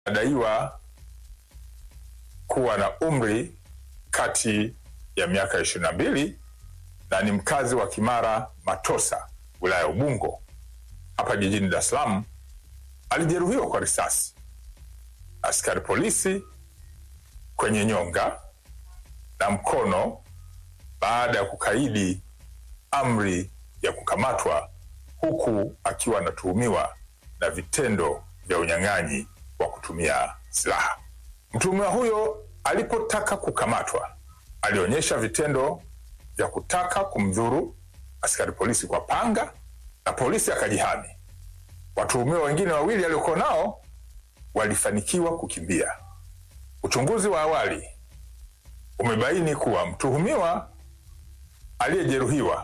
anadaiwa kuwa na umri kati ya miaka ishirini na mbili na ni mkazi wa Kimara Matosa, wilaya ya Ubungo hapa jijini Dar es Salaam. Alijeruhiwa kwa risasi askari polisi kwenye nyonga na mkono baada ya kukaidi amri ya kukamatwa, huku akiwa anatuhumiwa na vitendo vya unyang'anyi wa kutumia silaha. Mtuhumiwa huyo alipotaka kukamatwa, alionyesha vitendo vya kutaka kumdhuru askari polisi kwa panga na polisi akajihami. Watuhumiwa wengine wawili aliokuwa nao walifanikiwa kukimbia. Uchunguzi wa awali umebaini kuwa mtuhumiwa aliyejeruhiwa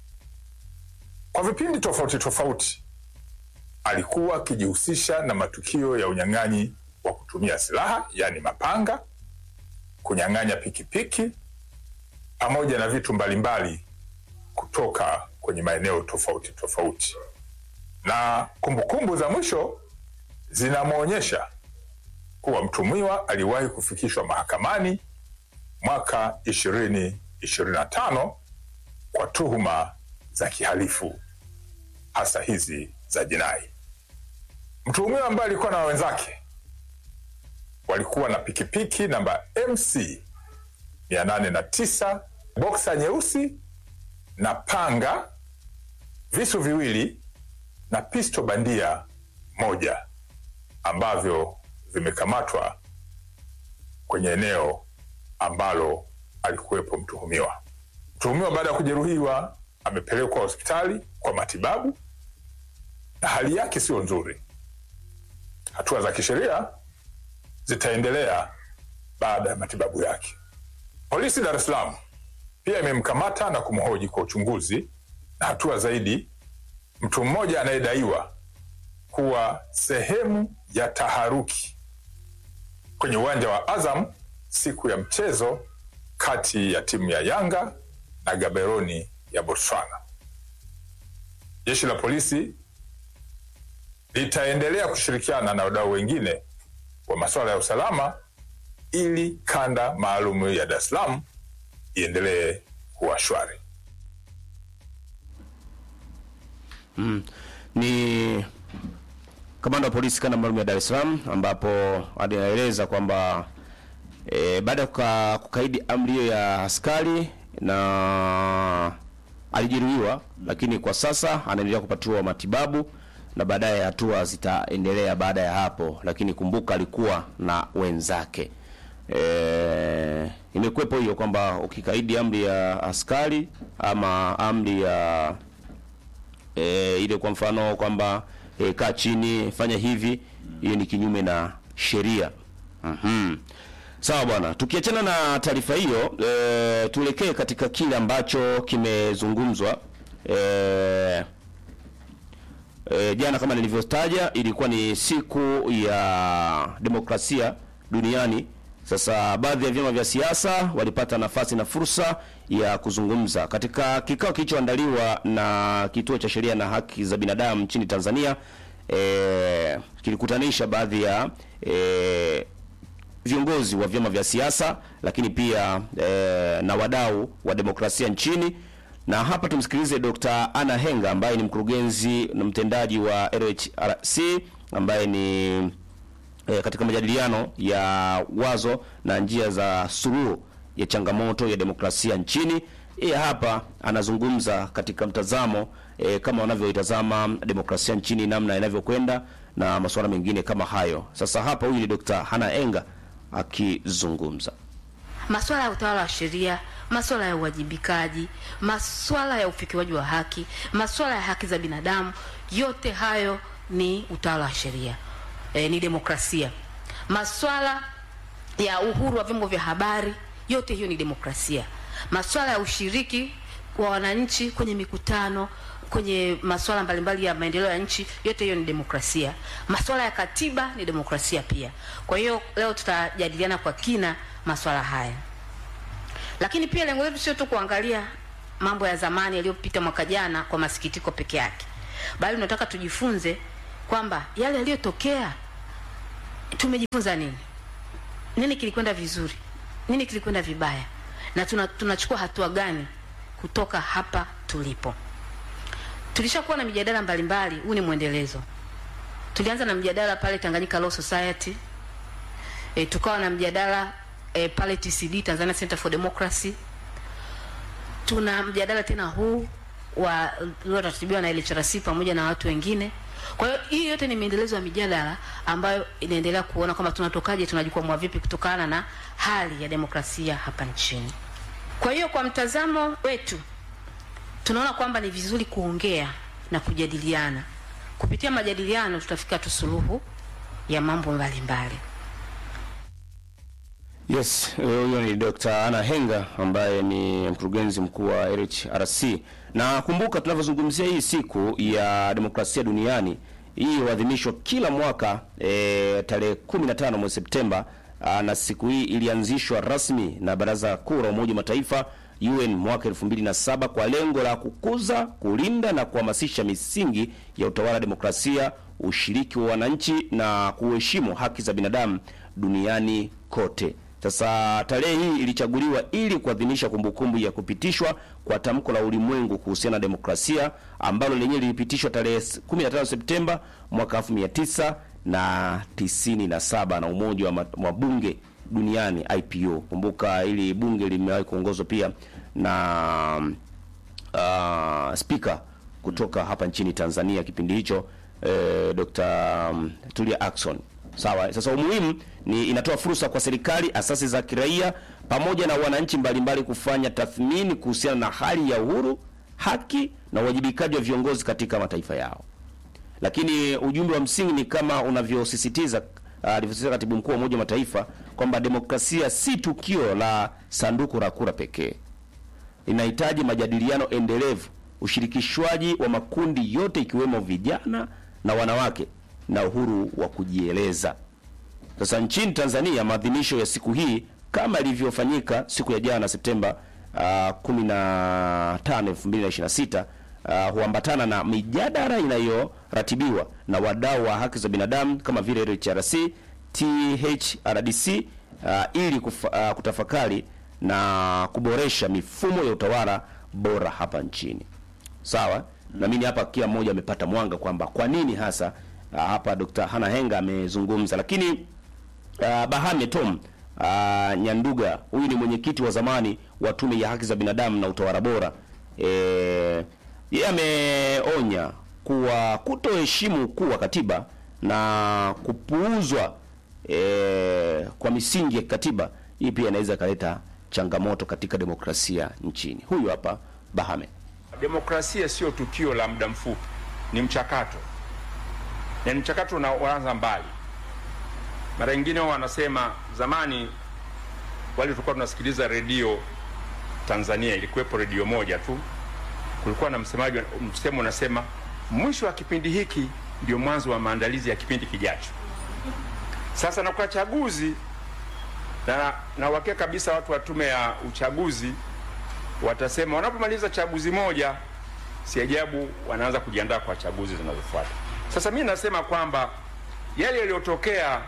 kwa vipindi tofauti tofauti alikuwa akijihusisha na matukio ya unyang'anyi wa kutumia silaha, yaani mapanga, kunyang'anya pikipiki pamoja na vitu mbalimbali kutoka kwenye maeneo tofauti tofauti, na kumbukumbu za mwisho zinamwonyesha kuwa mtuhumiwa aliwahi kufikishwa mahakamani mwaka 2025 kwa tuhuma za kihalifu hasa hizi za jinai. Mtuhumiwa ambaye alikuwa na wenzake walikuwa na pikipiki namba MC 809 boksa nyeusi na panga, visu viwili na pisto bandia moja ambavyo vimekamatwa kwenye eneo ambalo alikuwepo mtuhumiwa. Mtuhumiwa baada ya kujeruhiwa amepelekwa hospitali kwa matibabu na hali yake siyo nzuri. Hatua za kisheria zitaendelea baada ya matibabu yake. Polisi Dar es Salaam pia imemkamata na kumhoji kwa uchunguzi na hatua zaidi mtu mmoja anayedaiwa kuwa sehemu ya taharuki kwenye uwanja wa Azam siku ya mchezo kati ya timu ya Yanga na Gaborone ya Botswana. Jeshi la polisi litaendelea kushirikiana na wadau wengine wa masuala ya usalama ili kanda maalum ya Dar es Salaam iendelee kuwa shwari. Mm. Ni kamanda wa polisi kanda maalum ya Dar es Salaam ambapo anaeleza kwamba e, baada ya kuka, kukaidi amri hiyo ya askari na alijeruhiwa, lakini kwa sasa anaendelea kupatiwa matibabu na baadaye hatua zitaendelea baada ya hapo, lakini kumbuka alikuwa na wenzake. E, imekuwepo hiyo kwamba ukikaidi amri ya askari ama amri ya e, ile kwa mfano kwamba e, kaa chini fanya hivi, hiyo ni kinyume na sheria. Mhm. Sawa bwana, tukiachana na taarifa hiyo e, tuelekee katika kile ambacho kimezungumzwa e, e, jana kama nilivyotaja, ilikuwa ni siku ya demokrasia duniani. Sasa baadhi ya vyama vya siasa walipata nafasi na fursa ya kuzungumza katika kikao kilichoandaliwa na Kituo cha Sheria na Haki za Binadamu nchini Tanzania. E, kilikutanisha baadhi ya e, viongozi wa vyama vya siasa lakini pia e, na wadau wa demokrasia nchini na hapa tumsikilize Dr. Anna Henga ambaye ni mkurugenzi na mtendaji wa LHRC ambaye ni e, katika majadiliano ya wazo na njia za suluhu ya changamoto ya demokrasia nchini. Yeye hapa anazungumza katika mtazamo e, kama wanavyoitazama demokrasia nchini namna inavyokwenda na masuala mengine kama hayo. Sasa hapa huyu ni Dr. Hana Enga akizungumza masuala ya utawala wa sheria, masuala ya uwajibikaji, masuala ya ufikiwaji wa haki, masuala ya haki za binadamu, yote hayo ni utawala wa sheria e, ni demokrasia. Masuala ya uhuru wa vyombo vya habari, yote hiyo ni demokrasia. Masuala ya ushiriki wa wananchi kwenye mikutano kwenye masuala mbalimbali ya maendeleo ya nchi, yote hiyo ni demokrasia. Masuala ya katiba ni demokrasia pia. Kwa hiyo leo tutajadiliana kwa kina masuala haya, lakini pia lengo letu sio tu kuangalia mambo ya zamani yaliyopita mwaka jana kwa masikitiko peke yake, bali tunataka tujifunze kwamba yale yaliyotokea tumejifunza nini? Nini kilikwenda vizuri? Nini kilikwenda vibaya? Na tuna, tunachukua hatua gani kutoka hapa tulipo? Tulishakuwa na mijadala mbalimbali, huu ni mwendelezo. Tulianza na mjadala pale Tanganyika Law Society. E, tukawa na mjadala e, pale TCD Tanzania Center for Democracy. Tuna mjadala tena huu wa ulioratibiwa na LHRC pamoja na watu wengine. Kwa hiyo hii yote ni maendelezo ya mijadala ambayo inaendelea kuona kwamba tunatokaje, tunajikwamua vipi kutokana na hali ya demokrasia hapa nchini. Kwa hiyo kwa mtazamo wetu tunaona kwamba ni vizuri kuongea na kujadiliana. Kupitia majadiliano tutafika tu suluhu ya mambo mbalimbali. Yes, huyo ni Dr. Anna Henga ambaye ni mkurugenzi mkuu wa LHRC. Na kumbuka tunavyozungumzia hii siku ya demokrasia duniani, hii huadhimishwa kila mwaka e, tarehe 15 mwezi Septemba. Aa, na siku hii ilianzishwa rasmi na Baraza Kuu la Umoja wa Mataifa UN mwaka 2007 kwa lengo la kukuza, kulinda na kuhamasisha misingi ya utawala, demokrasia, ushiriki wa wananchi na kuheshimu haki za binadamu duniani kote. Sasa tarehe hii ilichaguliwa ili kuadhimisha kumbukumbu ya kupitishwa kwa tamko la ulimwengu kuhusiana na demokrasia ambalo lenyewe lilipitishwa tarehe 15 Septemba mwaka 1997 na Umoja wa Mabunge Duniani IPU. Kumbuka ili bunge limewahi kuongozwa pia na uh, spika kutoka hapa nchini Tanzania kipindi hicho eh, Dr. Tulia Ackson. Sawa. Sasa umuhimu ni inatoa fursa kwa serikali, asasi za kiraia pamoja na wananchi mbalimbali kufanya tathmini kuhusiana na hali ya uhuru, haki na uwajibikaji wa viongozi katika mataifa yao. Lakini ujumbe wa msingi ni kama unavyosisitiza alivyosisitiza uh, katibu mkuu wa Umoja wa Mataifa kwamba demokrasia si tukio la sanduku la kura pekee. Inahitaji majadiliano endelevu, ushirikishwaji wa makundi yote ikiwemo vijana na wanawake na uhuru wa kujieleza. Sasa nchini Tanzania maadhimisho ya siku hii kama ilivyofanyika siku ya jana Septemba uh, 15 2026 uh, huambatana na mijadala inayoratibiwa na wadau wa haki za binadamu kama vile LHRC, THRDC uh, ili kufa, uh, kutafakari na kuboresha mifumo ya utawala bora hapa nchini. Sawa? Na mimi hapa kila mmoja amepata mwanga kwamba kwa nini hasa Uh, hapa Dr. Hana Henga amezungumza, lakini uh, Bahame Tom uh, Nyanduga huyu ni mwenyekiti wa zamani wa Tume ya Haki za Binadamu na Utawala Bora. Eh, yeye ameonya kuwa kutoheshimu ukuu wa katiba na kupuuzwa eh, kwa misingi ya katiba hii pia inaweza ikaleta changamoto katika demokrasia nchini. Huyu hapa Bahame. Demokrasia sio tukio la muda mfupi, ni mchakato na ni mchakato unaoanza mbali. Mara nyingine wanasema, zamani wale tulikuwa tunasikiliza redio Tanzania, ilikuwepo redio moja tu, kulikuwa na msemaji, msemo unasema mwisho wa kipindi hiki ndio mwanzo wa maandalizi ya kipindi kijacho. Sasa na kwa chaguzi na na uhakika kabisa, watu wa tume ya uchaguzi watasema wanapomaliza chaguzi moja, si ajabu wanaanza kujiandaa kwa chaguzi zinazofuata. Sasa mimi nasema kwamba yale yaliyotokea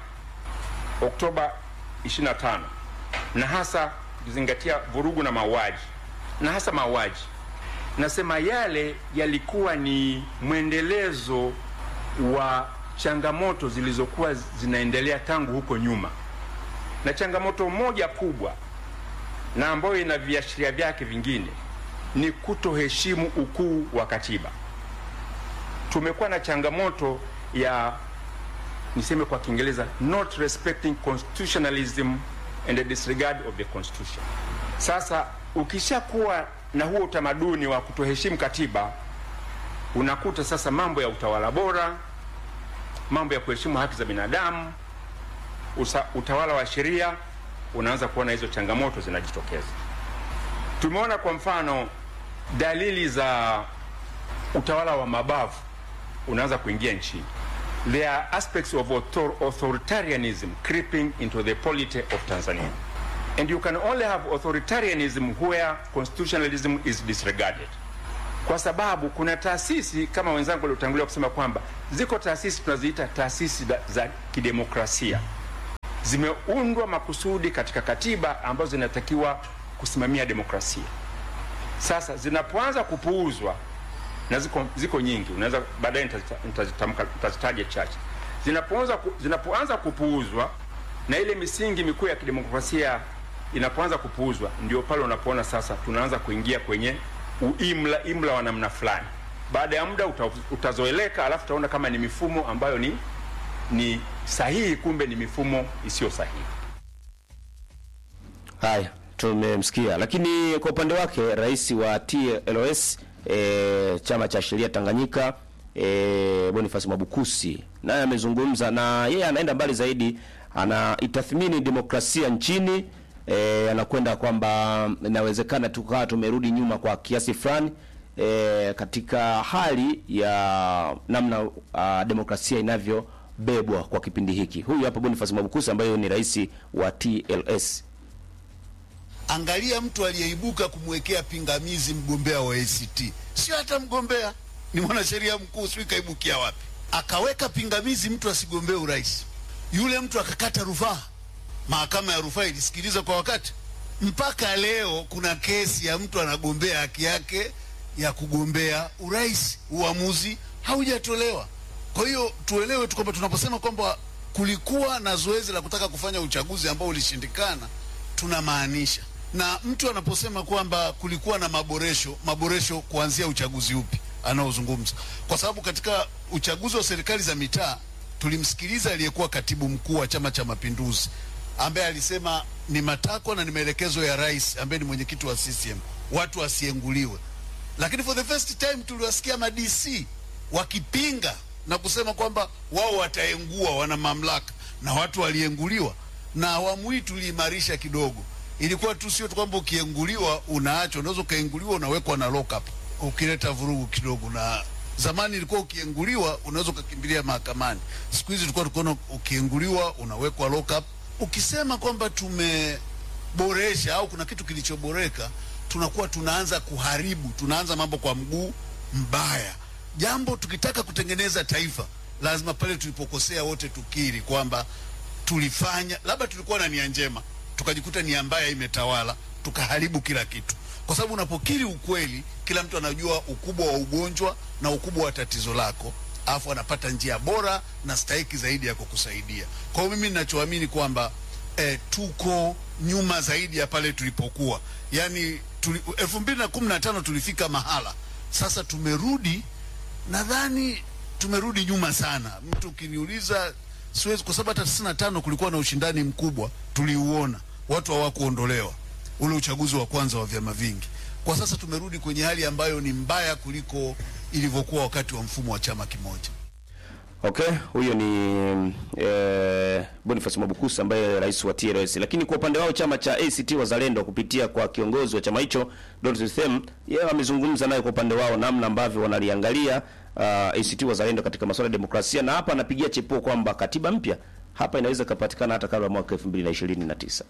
Oktoba 25 na hasa ukizingatia vurugu na mauaji na hasa mauaji, nasema yale yalikuwa ni mwendelezo wa changamoto zilizokuwa zinaendelea tangu huko nyuma, na changamoto moja kubwa na ambayo ina viashiria vyake vingine ni kutoheshimu ukuu wa katiba. Tumekuwa na changamoto ya niseme kwa Kiingereza not respecting constitutionalism and the disregard of the constitution. Sasa ukishakuwa na huo utamaduni wa kutoheshimu katiba, unakuta sasa mambo ya utawala bora, mambo ya kuheshimu haki za binadamu, usa, utawala wa sheria, unaanza kuona hizo changamoto zinajitokeza. Tumeona kwa mfano dalili za utawala wa mabavu unaanza kuingia nchini. There are aspects of author authoritarianism creeping into the polity of Tanzania. And you can only have authoritarianism where constitutionalism is disregarded. kwa sababu kuna taasisi kama wenzangu waliotangulia kusema kwamba ziko taasisi tunaziita taasisi za, za kidemokrasia zimeundwa makusudi katika katiba ambazo zinatakiwa kusimamia demokrasia. Sasa zinapoanza kupuuzwa na ziko, ziko nyingi, unaweza baadaye nitazita- nitazitamka nitazitaja chache. Zinapoanza ku, zinapoanza kupuuzwa na ile misingi mikuu ya kidemokrasia inapoanza kupuuzwa, ndio pale unapoona sasa tunaanza kuingia kwenye uimla imla wa namna fulani. Baada ya muda uta, utazoeleka, alafu utaona kama ni mifumo ambayo ni ni sahihi, kumbe ni mifumo isiyo sahihi. Haya, tumemsikia. Lakini kwa upande wake rais wa TLS e, chama cha sheria Tanganyika e, Boniface Mwabukusi naye amezungumza na yeye anaenda mbali zaidi, anaitathmini demokrasia nchini e, anakwenda kwamba inawezekana tukawa tumerudi nyuma kwa kiasi fulani e, katika hali ya namna uh, demokrasia inavyobebwa kwa kipindi hiki. Huyu hapa Boniface Mwabukusi ambaye ni rais wa TLS. Angalia mtu aliyeibuka kumwekea pingamizi mgombea wa ACT, sio hata mgombea, ni mwanasheria mkuu, sio kaibukia wapi, akaweka pingamizi mtu asigombee urais. Yule mtu akakata rufaa, mahakama ya rufaa ilisikiliza kwa wakati. Mpaka leo kuna kesi ya mtu anagombea haki yake ya kugombea urais, uamuzi haujatolewa. Kwa hiyo tuelewe tu kwamba tunaposema kwamba kulikuwa na zoezi la kutaka kufanya uchaguzi ambao ulishindikana, tunamaanisha na mtu anaposema kwamba kulikuwa na maboresho, maboresho kuanzia uchaguzi upi anaozungumza? Kwa sababu katika uchaguzi wa serikali za mitaa tulimsikiliza aliyekuwa katibu mkuu wa Chama cha Mapinduzi ambaye alisema ni matakwa na ni maelekezo ya rais ambaye ni mwenyekiti wa CCM watu wasienguliwe, lakini for the first time tuliwasikia ma DC wakipinga na kusema kwamba wao wataengua, wana mamlaka na watu walienguliwa. Na awamu hii tuliimarisha kidogo, ilikuwa tu sio tu kwamba ukienguliwa unaachwa, unaweza ukaenguliwa unawekwa na lock up ukileta vurugu kidogo. Na zamani ilikuwa ukienguliwa unaweza ukakimbilia mahakamani, siku hizi tulikuwa tukiona ukienguliwa unawekwa lock up. Ukisema kwamba tumeboresha au kuna kitu kilichoboreka, tunakuwa tunaanza kuharibu, tunaanza mambo kwa mguu mbaya. Jambo tukitaka kutengeneza taifa, lazima pale tulipokosea wote tukiri kwamba tulifanya, labda tulikuwa na nia njema, tukajikuta nia mbaya imetawala, tukaharibu kila kitu, kwa sababu unapokiri ukweli, kila mtu anajua ukubwa wa ugonjwa na ukubwa wa tatizo lako, alafu anapata njia bora na stahiki zaidi ya kukusaidia. Kwa hiyo mimi ninachoamini kwamba eh, tuko nyuma zaidi ya pale tulipokuwa, yaani tuli, elfu mbili na kumi na tano tulifika mahala, sasa tumerudi nadhani tumerudi nyuma sana. Mtu ukiniuliza siwezi, kwa sababu hata tisini na tano kulikuwa na ushindani mkubwa, tuliuona, watu hawakuondolewa, ule uchaguzi wa kwanza wa vyama vingi. Kwa sasa tumerudi kwenye hali ambayo ni mbaya kuliko ilivyokuwa wakati wa mfumo wa chama kimoja. Okay, huyo ni eh, Boniface Mwabukusi ambaye rais wa TLS. Lakini kwa upande wao chama cha ACT Wazalendo kupitia kwa kiongozi wa chama hicho Dorothy Them, yeye amezungumza naye kwa upande wao namna ambavyo wanaliangalia uh, ACT Wazalendo katika masuala ya demokrasia, na hapa anapigia chepuo kwamba katiba mpya hapa inaweza kupatikana hata kabla ya mwaka 2029.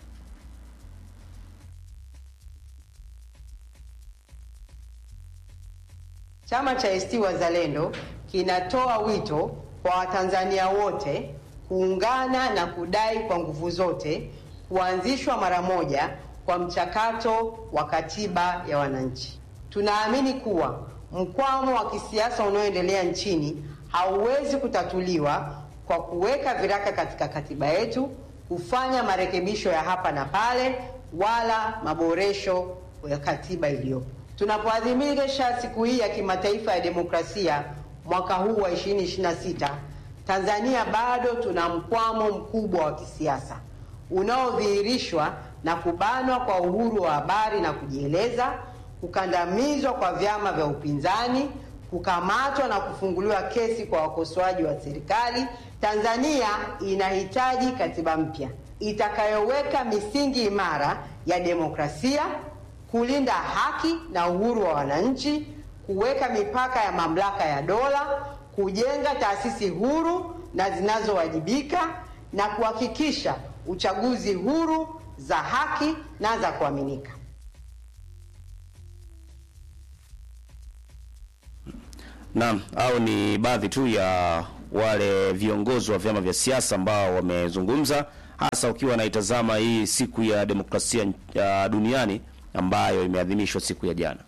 Chama cha ACT Wazalendo kinatoa wito kwa Watanzania wote kuungana na kudai kwa nguvu zote kuanzishwa mara moja kwa mchakato wa katiba ya wananchi. Tunaamini kuwa mkwamo wa kisiasa unaoendelea nchini hauwezi kutatuliwa kwa kuweka viraka katika katiba yetu, kufanya marekebisho ya hapa na pale, wala maboresho ya katiba iliyopo. Tunapoadhimisha siku hii ya kimataifa ya demokrasia mwaka huu wa 2026, Tanzania bado tuna mkwamo mkubwa wa kisiasa unaodhihirishwa na kubanwa kwa uhuru wa habari na kujieleza, kukandamizwa kwa vyama vya upinzani, kukamatwa na kufunguliwa kesi kwa wakosoaji wa serikali. Tanzania inahitaji katiba mpya itakayoweka misingi imara ya demokrasia, kulinda haki na uhuru wa wananchi, kuweka mipaka ya mamlaka ya dola, kujenga taasisi huru na zinazowajibika na kuhakikisha uchaguzi huru, za haki na za kuaminika. Naam, au ni baadhi tu ya wale viongozi wa vyama vya siasa ambao wamezungumza, hasa ukiwa naitazama hii siku ya demokrasia ya duniani ambayo imeadhimishwa siku ya jana.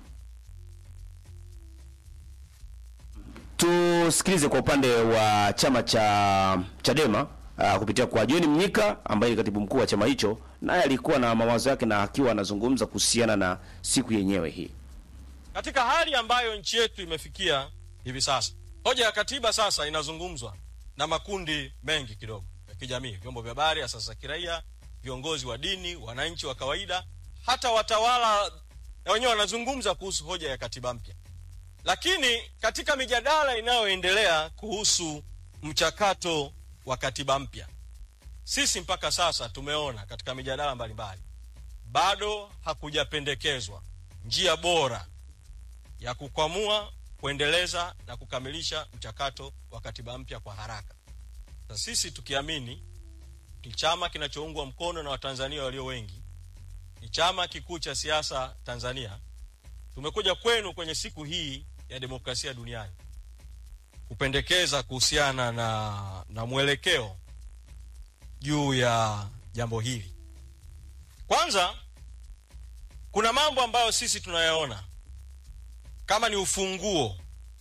Tusikilize kwa upande wa chama cha Chadema uh, kupitia kwa John Mnyika ambaye ni katibu mkuu wa chama hicho, naye alikuwa na mawazo yake na akiwa anazungumza kuhusiana na siku yenyewe hii. Katika hali ambayo nchi yetu imefikia hivi sasa, hoja ya katiba sasa inazungumzwa na makundi mengi kidogo ya kijamii, vyombo vya habari, asasi za kiraia, viongozi wa dini, wananchi wa kawaida, hata watawala na wenyewe wanazungumza kuhusu hoja ya katiba mpya. Lakini katika mijadala inayoendelea kuhusu mchakato wa katiba mpya, sisi mpaka sasa tumeona katika mijadala mbalimbali bado hakujapendekezwa njia bora ya kukwamua, kuendeleza na kukamilisha mchakato wa katiba mpya kwa haraka. Na sisi tukiamini ni chama kinachoungwa mkono na Watanzania walio wengi, ni chama kikuu cha siasa Tanzania, tumekuja kwenu kwenye siku hii ya demokrasia duniani kupendekeza kuhusiana na, na mwelekeo juu ya jambo hili. Kwanza, kuna mambo ambayo sisi tunayaona kama ni ufunguo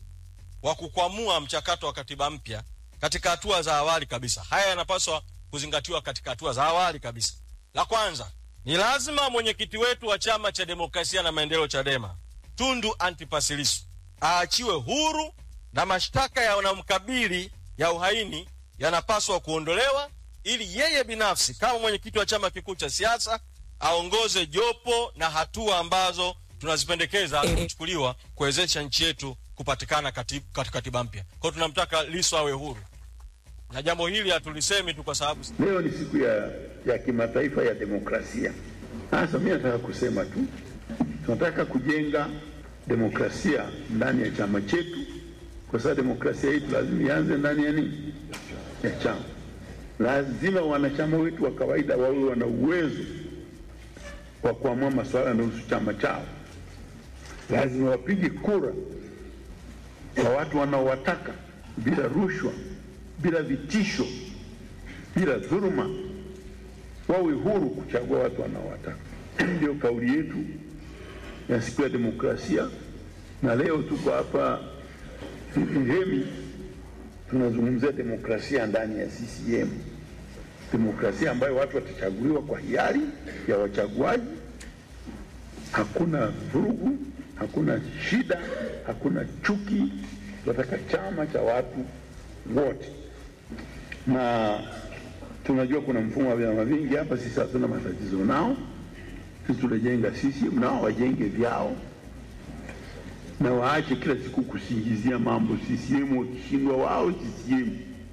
wa kukwamua mchakato wa katiba mpya katika hatua za awali kabisa. Haya yanapaswa kuzingatiwa katika hatua za awali kabisa. La kwanza ni lazima mwenyekiti wetu wa chama cha demokrasia na maendeleo CHADEMA Tundu Antipas Lissu aachiwe huru na mashtaka yanayomkabili ya uhaini yanapaswa kuondolewa ili yeye binafsi kama mwenyekiti wa chama kikuu cha siasa aongoze jopo na hatua ambazo tunazipendekeza kuchukuliwa kuwezesha nchi yetu kupatikana katika kati, katiba mpya. Kwa hiyo tunamtaka Lissu awe huru, na jambo hili hatulisemi tu kwa sababu Leo ni siku ya, ya kimataifa ya demokrasia. Sasa mimi nataka kusema tu, tunataka kujenga demokrasia ndani ya chama chetu, kwa sababu demokrasia yetu lazima ianze ndani ya nini? Ya chama. Lazima wanachama wetu wa kawaida wawe wana uwezo wa kuamua masuala yanayohusu chama chao. Lazima wapige kura kwa watu wanaowataka bila rushwa, bila vitisho, bila dhuluma, wawe huru kuchagua watu wanaowataka. Ndio kauli yetu ya siku ya demokrasia, na leo tuko hapa Ihemi tunazungumzia demokrasia ndani ya CCM, demokrasia ambayo watu watachaguliwa kwa hiari ya wachaguaji. Hakuna vurugu, hakuna shida, hakuna chuki. Tunataka chama cha watu wote, na tunajua kuna mfumo wa vyama vingi hapa. Sisi hatuna matatizo nao, sisi tunajenga CCM, nao wajenge vyao na waache kila siku kusingizia mambo CCM, wakishindwa wao CCM.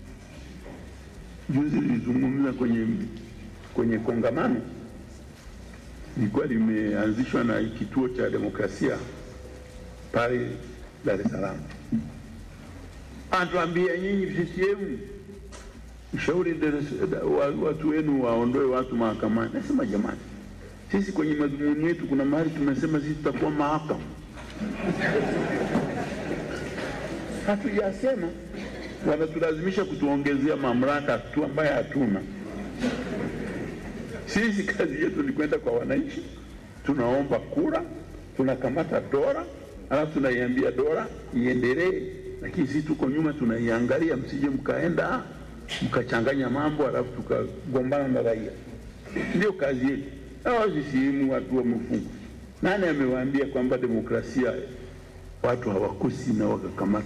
Juzi nilizungumza kwenye, kwenye kongamano lilikuwa limeanzishwa na kituo cha demokrasia pale Dar es Salaam, anatuambia nyinyi CCM mshauri watu wenu waondoe watu mahakamani. Nasema jamani, sisi kwenye madhumuni yetu kuna mahali tumesema sisi tutakuwa mahakama hatujasema wanatulazimisha kutuongezea mamlaka tu ambayo hatuna. Sisi kazi yetu ni kwenda kwa wananchi, tunaomba kura, tunakamata dola, alafu tunaiambia dola iendelee, lakini sisi tuko nyuma tunaiangalia, msije mkaenda mkachanganya mambo alafu tukagombana na raia. Ndio kazi yetu. Hawa CCM watu wamefungwa. Nani amewaambia kwamba demokrasia watu hawakosi na wakakamata?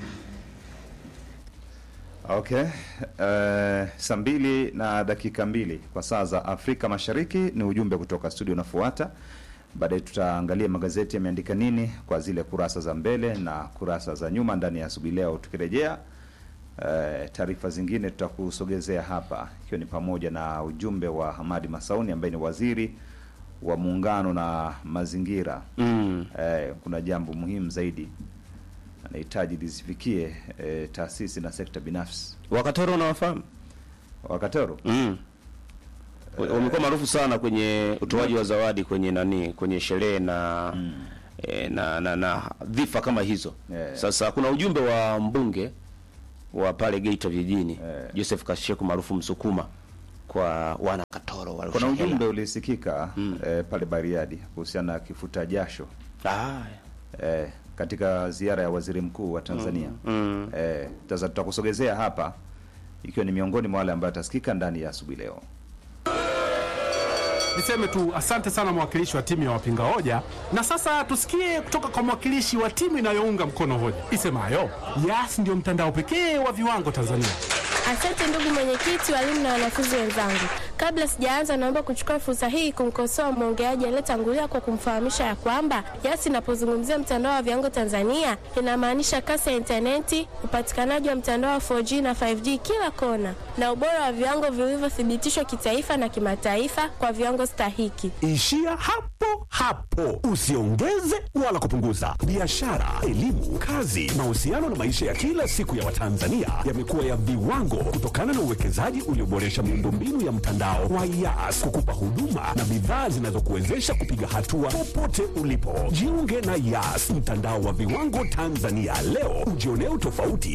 Okay. Uh, saa mbili na dakika mbili kwa saa za Afrika Mashariki ni ujumbe kutoka studio unafuata. Baadaye tutaangalia magazeti yameandika nini kwa zile kurasa za mbele na kurasa za nyuma ndani ya asubuhi leo. Tukirejea uh, taarifa zingine tutakusogezea hapa, ikiwa ni pamoja na ujumbe wa Hamadi Masauni ambaye ni waziri wa muungano na mazingira Mm. eh, kuna jambo muhimu zaidi anahitaji lisifikie eh, taasisi na sekta binafsi. Wakatoro unawafahamu? Wakatoro Mm. Wamekuwa maarufu sana kwenye utoaji wa zawadi kwenye nani, kwenye sherehe na e, na, na, na dhifa kama hizo Yeah. sasa kuna ujumbe wa mbunge wa pale Geita vijijini Yeah. Joseph Kasheku maarufu Msukuma kwa wana Katoro wa Kuna Lushehela. ujumbe ulisikika eh, pale Bariadi kuhusiana na kifuta jasho ah, eh, katika ziara ya waziri mkuu wa Tanzania. mm. Eh, sasa tutakusogezea hapa ikiwa ni miongoni mwa wale ambayo atasikika ndani ya asubuhi leo. Niseme tu asante sana mwakilishi wa timu ya wapinga hoja, na sasa tusikie kutoka kwa mwakilishi wa timu inayounga mkono hoja isemayo Yas ndio mtandao pekee wa viwango Tanzania. Asante ndugu mwenyekiti, walimu na wanafunzi wenzangu. Kabla sijaanza, naomba kuchukua fursa hii kumkosoa mwongeaji aliyetangulia kwa kumfahamisha ya kwamba Yas inapozungumzia mtandao wa viwango Tanzania inamaanisha kasi ya intaneti, upatikanaji wa mtandao wa 4G na 5G kila kona, na ubora wa viwango vilivyothibitishwa kitaifa na kimataifa kwa viwango stahiki. Ishia hapo hapo, usiongeze wala kupunguza. Biashara, elimu, kazi, mahusiano na maisha ya kila siku ya Watanzania yamekuwa ya viwango kutokana na uwekezaji ulioboresha miundombinu ya mtandao wa Yas kukupa huduma na bidhaa zinazokuwezesha kupiga hatua popote ulipo. Jiunge na Yas, mtandao wa viwango Tanzania leo, ujionee utofauti